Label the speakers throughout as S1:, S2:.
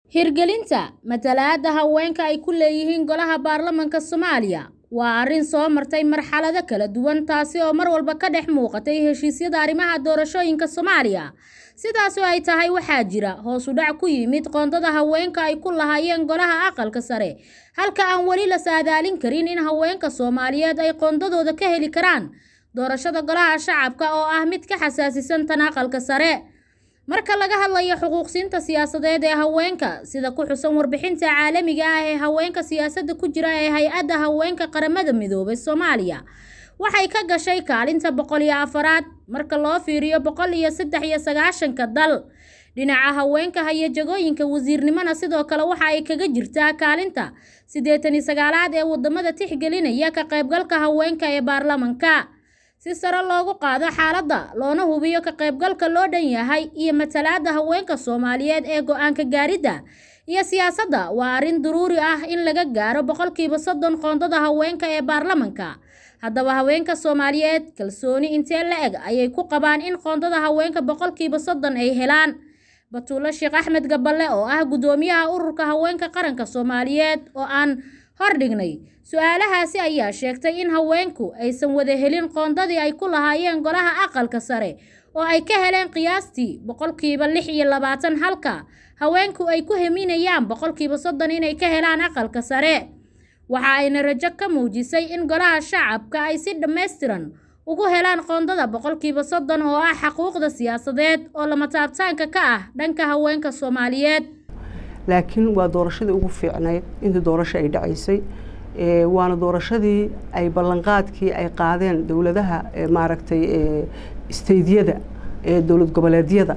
S1: Hirgelinta matalaadda haweenka ay ku leeyihiin Golaha Baarlamaanka Soomaaliya waa arrin soo martay marxalado kala duwan taasi oo mar walba ka dhex muuqatay heshiisyada arrimaha doorashooyinka Soomaaliya. Sidaas oo ay tahay waxaa jira hoos u dhac ku yimid qoondada haweenka ay ku lahaayeen Golaha Aqalka Sare, halka aan weli la saadaalin karin in haweenka Soomaaliyeed ay qoondadooda ka heli karaan doorashada Golaha Shacabka oo ah mid ka xasaasisan tan Aqalka Sare. Marka laga hadlayo xuquuqsiinta siyaasadeed ee haweenka, sida ku xusan warbixinta caalamiga ah ee haweenka siyaasadda ku jira ee Hay'adda Haweenka Qaramada Midoobay Soomaaliya, waxay ka gashay kaalinta boqol iyo afaraad marka loo fiiriyo boqol iyo saddex iyo sagaashanka dal. Dhinaca haweenka haya jagooyinka wasiirnimona sidoo kale waxa ay kaga jirtaa kaalinta siddeetan iyo sagaalaad ee wadamada tixgelinaya ka qaybgalka haweenka ee baarlamaanka. Si sare loogu qaado xaaladda loona hubiyo ka qaybgalka loo dhan yahay iyo matalaadda haweenka Soomaaliyeed ee go'aan ka gaaridda iyo siyaasadda waa arrin daruuri ah in laga gaaro boqolkiiba soddon qoondada haweenka ee baarlamaanka. Haddaba haweenka Soomaaliyeed kalsooni intee le'eg ayay ku qabaan in qoondada haweenka boqolkiiba soddon ay helaan? Batuule Sheekh Axmed Gaballe oo ah guddoomiyaha ururka haweenka qaranka Soomaaliyeed oo aan hordhignay su'aalahaasi ayaa sheegtay in haweenku aysan wada helin qoondadii ay ku lahaayeen Golaha Aqalka Sare oo ay ka heleen qiyaastii boqolkiiba lix iyo labaatan halka haweenku ay ku haminayaan boqolkiiba soddon inay ka helaan Aqalka Sare. Waxa ayna rajo ka muujisay in Golaha Shacabka ay si dhammaystiran ugu helaan qoondada boqolkiiba soddon oo ah xuquuqda siyaasadeed oo lama taabtaanka ka ah dhanka haweenka Soomaaliyeed.
S2: laakiin waa doorashadii ugu fiicnayd intii doorasho ay dhacaysay waana doorashadii ay ballanqaadkii ay qaadeen dowladaha maaragtay isteydyada dowlad goboleedyada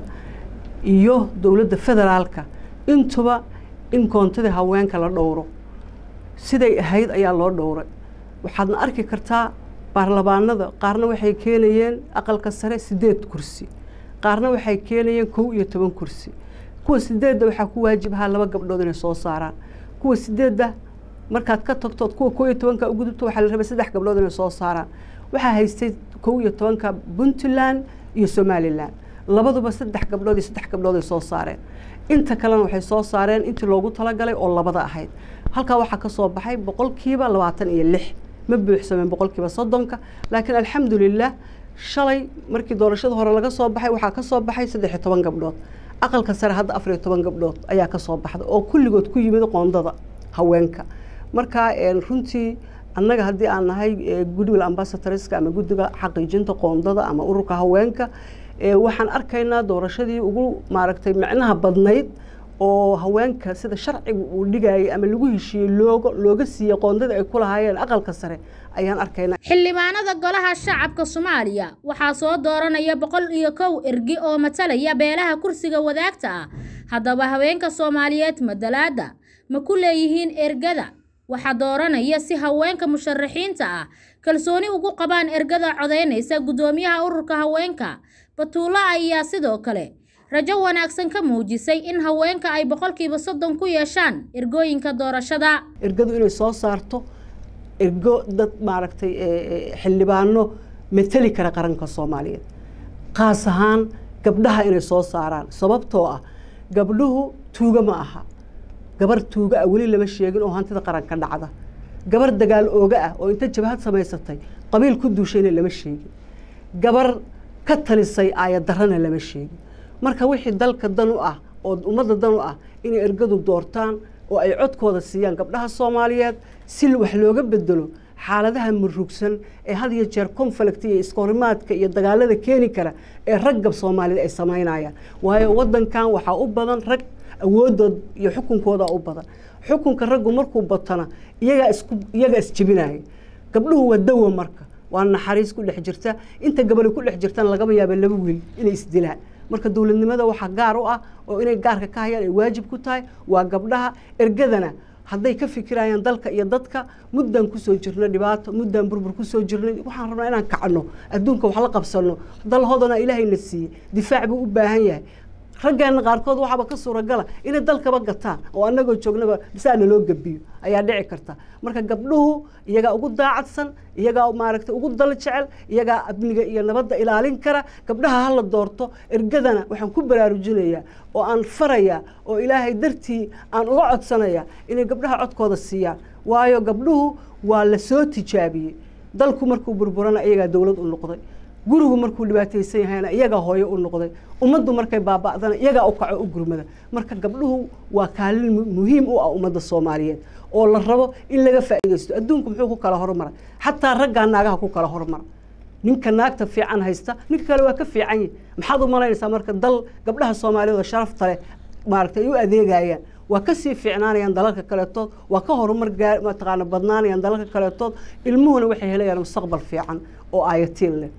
S2: iyo dowladda federaalka intuba in koontadii haweenka la dhowro siday ahayd ayaa loo dhowray waxaadna arki kartaa baarlamaanada qaarna waxay keenayeen aqalka sare siddeed kursi qaarna waxay keenayeen kow iyo toban kursi kuwa sideedda waxaa ku waajib ahaa laba gabdhood inay soo saaraan kuwa sideedda markaad ka tagtood kuwa kow iyo tobanka u gudubto waxaa la rabay saddex gabdhood inay soo saaraan waxaa haystay kow iyo tobanka puntland iyo somalilan labaduba saddex gabdhood iyo saddex gabdhood ay soo saareen inta kalena waxay soo saareen intii loogu talagalay oo labada ahayd halkaa waxaa ka soo baxay boqolkiiba labaatan iyo lix ma buuxsameen boqolkiiba soddonka laakiin alxamdulilah shalay markii doorashada hore laga soo baxay waxaa ka soo baxay saddex iyo toban gabdhood aqalka sare hadda afar iyo toban gabdhood ayaa ka soo baxda oo kulligood ku yimid qoondada haweenka marka runtii annaga haddii aan nahay goodwill ambassadorska ama guddiga xaqiijinta qoondada ama ururka haweenka waxaan arkaynaa doorashadii ugu maaragtay micnaha badnayd oo haweenka sida sharciga uu dhigayay ama lagu heshiiyey looga looga siiyey qoondada ay ku lahaayeen aqalka sare ayaan arkaynaa
S1: xildhibaanada golaha shacabka Soomaaliya waxaa soo dooranaya boqol iyo kow ergi oo matalaya beelaha kursiga wadaagta ah haddaba haweenka Soomaaliyeed madalaada ma ku leeyihiin ergada waxaa dooranaya si haweenka musharaxiinta ah kalsooni ugu qabaan ergada codeynaysa guddoomiyaha ururka haweenka Batuula ayaa sidoo kale rajo wanaagsan ka muujisay in haweenka ay boqolkiiba soddon ku yeeshaan ergooyinka doorashada
S2: ergadu inay soo saarto ergo dad maaragtay xildhibaano mateli kara qaranka soomaaliyeed qaas ahaan gabdhaha inay soo saaraan sababtoo ah gabdhuhu tuuga ma aha gabar tuuga ah weli lama sheegin oo hantida qaranka dhacda gabar dagaal ooga ah oo inta jabhad samaysatay qabiil ku duushayna lama sheegin gabar ka talisay aayadarrana lama sheegin marka wixii dalka dan u ah oo ummadda dan u ah inay ergadu doortaan oo ay codkooda siiyaan gabdhaha soomaaliyeed si wax looga bedelo xaaladaha murugsan ee had iyo jeer conflict iyo iskahorimaadka iyo dagaalada keeni kara ee ragga soomaaliyeed ay samaynayaan waayo waddankan waxaa u badan rag awoodood iyo xukunkooda u badan xukunka raggu markuu batana iyagaa isku iyagaa isjebinaya gabdhuhu waa dawa marka waa naxariis ku dhex jirta inta gabali ku dhex jirtana lagaba yaaba laba wiil inay isdilaan marka dowladnimada waxaa gaar u ah oo inay gaarka ka hayaan ay waajib ku tahay waa gabdhaha ergadana hadday ka fikirayaan dalka iyo dadka muddaan kusoo jirno dhibaato muddaan burbur kusoo jirnay waxaan rabnaa inaan kacno adduunka wax la qabsano dal hodana ilaahayna siiyey difaac buu u baahan yahay raggeena qaarkood waxaaba ka suuragala inay dalkaba gataan oo annagoo joognaba bisaana loo gabiyo ayaa dhici karta marka gabdhuhu iyagaa ugu daacadsan iyagaa maaragtay ugu dal jecel iyagaa amniga iyo nabadda ilaalin kara gabdhaha hala doorto ergadana waxaan ku baraarujinayaa oo aan farayaa oo ilaahay dartii aan uga codsanayaa inay gabdhaha codkooda siiyaan waayo gabdhuhu waa la soo tijaabiyey dalku markuu burburana iyagaa dowlad u noqday gurigu markuu dhibaataysan yahayna iyagaa hooyo u noqday ummaddu markay baaba'dana iyagaa u kaco u gurmada marka gabdhuhu waa kaalin muhiim u ah ummadda soomaaliyeed oo la rabo in laga faa'iidaysto adduunku muxuu ku kala hormaray xataa raggaa naagaha ku kala hormara ninka naagta fiican haysta ninka kale waa ka fiican yahi maxaad u malaynaysaa marka dal gabdhaha soomaaliyeed oo sharafta leh maaragtay ay u adeegayaan waa ka sii fiicnaanayaan dalalka kaleetood waa ka horumar gaa mataqaana badnaanayaan dalalka kaleetood ilmuhuna waxay helayaan mustaqbal fiican oo aayatiin leh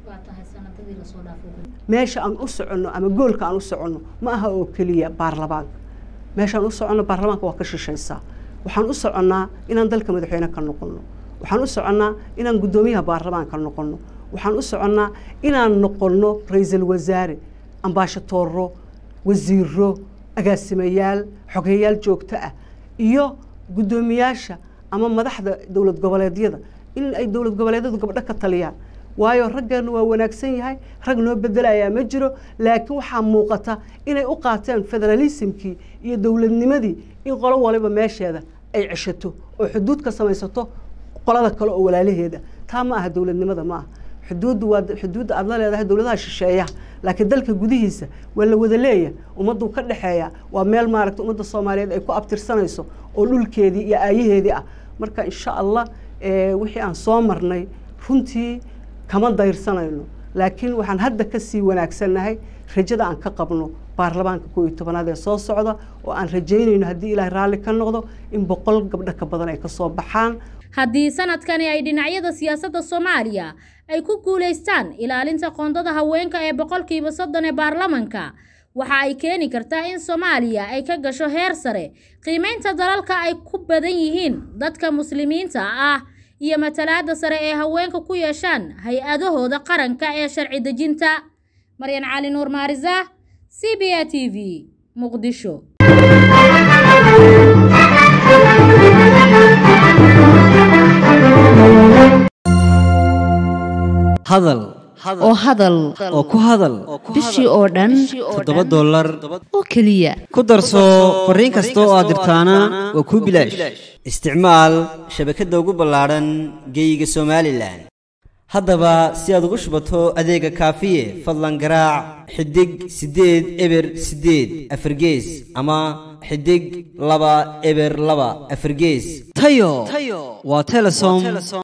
S2: meesha aan u soconno ama goolka aan u soconno ma aha oo keliya baarlamaanka meeshaan u soconno baarlamaanka waa ka shishaysaa waxaan u soconnaa inaan dalka madaxweyne ka noqonno waxaan u soconnaa inaan guddoomiyaha baarlamaanka noqonno waxaan u soconnaa inaan noqonno ra-iisul wasaare ambaashatooro wasiiro agaasimayaal xogeyaal joogto ah iyo guddoomiyaasha ama madaxda dowlad goboleedyada in ay dowlad goboleedyadu gabdho ka taliyaan waayo raggeenu waa wanaagsan yahay rag noo bedelayaa ma jiro laakiin waxaa muuqata inay u qaateen federalismkii iyo dowladnimadii in qolo waliba meesheeda ay ceshato oo xuduud ka samaysato qolada kale oo walaalaheeda taa ma aha dowladnimada ma aha xuduuddu waa xuduudda aad la leedahay dowladaha shisheeyaha laakiin dalka gudihiisa waa la wada leeya ummadduu ka dhexeeya waa meel maaragta ummadda soomaaliyeed ay ku abtirsanayso oo dhulkeedii iyo aayaheedii ah marka insha allah wixii aan soo marnay runtii kama dayirsanayno laakiin waxaan hadda ka sii wanaagsannahay rajada aan ka qabno baarlamaanka koo iyo tobanaad ee soo socda oo aan rajaynayno haddii ilaahay raalli ka noqdo in boqol gabdho ka badan ay ka soo baxaan
S1: haddii sanadkani ay dhinacyada siyaasadda soomaaliya ay ku guulaystaan ilaalinta qoondada haweenka ee boqolkiiba soddon ee baarlamanka waxa ay keeni kartaa in soomaaliya ay ka gasho heer sare qiimaynta dalalka ay ku badan yihiin dadka muslimiinta ah iyo matalaadda sare ee haweenka ku yeeshaan hay-adahooda qaranka ee sharci dejinta maryan cali nuur maarisa c b a t v muqdisho
S3: hadal
S4: oo hadal
S3: oo ku hadal
S4: bishii oo dhan
S3: toddoba dollar
S4: oo keliya
S3: ku darso fariin kasta oo aad dirtaana waa kuu bilaash isticmaal shabakadda ugu ballaadhan geeyiga somalilan haddaba si aad ugu shubato adeega kaafiye fadlan garaac xidig siddeed eber siddeed afargees ama xidig laba eber laba afargees tayo waa telesom